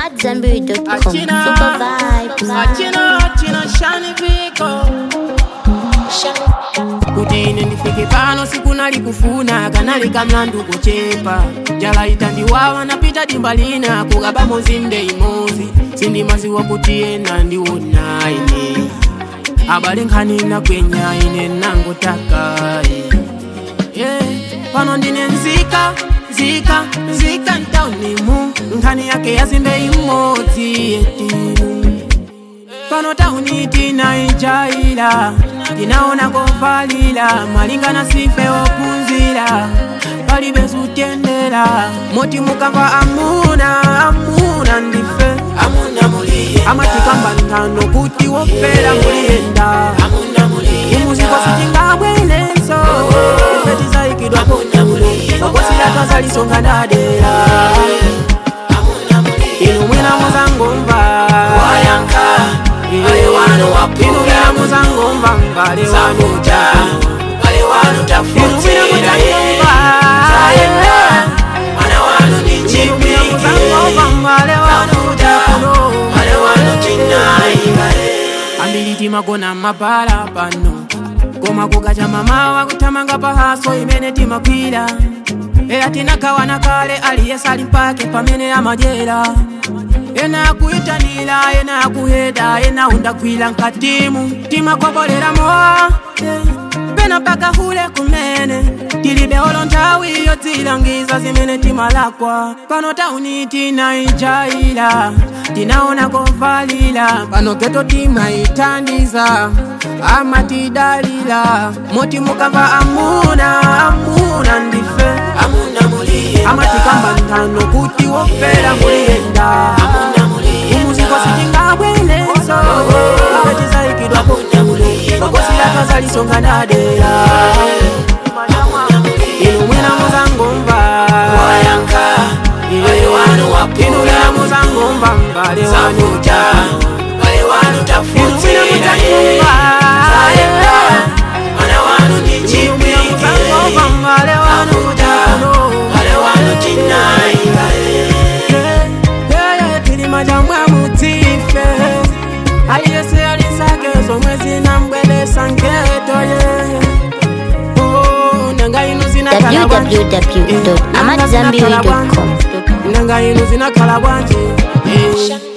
AmadZanbury.com. Achina, Super vibes. achina, achina, shani viko kuti ine ndifike pano siku nalikufuna kanali kamlandu kuchepa njala itandiwawa napita dimba lina kukaba mozinde imozi sindimaziwa kuti ena ndiwona ine abale nkhani nakwenya ine nangotaka yeah. pano ndine nzika nzika nzika ntaunimu nkhani yake yazimbe imodzi yetimu pano tauni tinaijaila tinaona kovalila malingana sife opunzira palibe sutendera moti mukava amuna amuna ndife amuna muliye amatikamba ntano kuti wofera muliyenda amuna muliye imuziko sitingabwelenso ife tizaikidwa pomulo okosila twazalisonga ndadera inu mwina muzangomva wayanka ale wano wapuga inu mwina muzangomva mbale wanu ale wanu tafutira muzangomva mwana wanu ni chipingi muzangomva mbale wanu takuno ale wanu chinaingale ambili timagona mabala pano koma kukacha mamawa kutamanga pahaso imene timakwira era tinagawana kale aliyesa ali mpake pamene amajera ena akuyitanira ena akuheda ena undagwira nkatimu timagobolera mowa eh, pena mpaka hule kumene tilibe olo nthawi yodzilangiza zimene timalakwa pano tauni tinaijaila tinaona kovalila pano geto timaitandiza amatidalila moti mukamva amuna amuna ndife amuna muliye amatikamba ntano kuti wofera muliyenda umuziko sitingabwelenso akatizaikidwa pomulo okosila twazalisonga ndadera inu mwina muzangomva inu mwina muzangomva mbale wanu inu mwina muzangomva inu mwina muzangomva mbale wanu tili majambwa mutife aliyese alisake zomwe zinambwelesa nketo ye Oh, nanga inu zinakhala bwanji www.amadzanbury.com. nanga inu zinakhala bwanji Eh.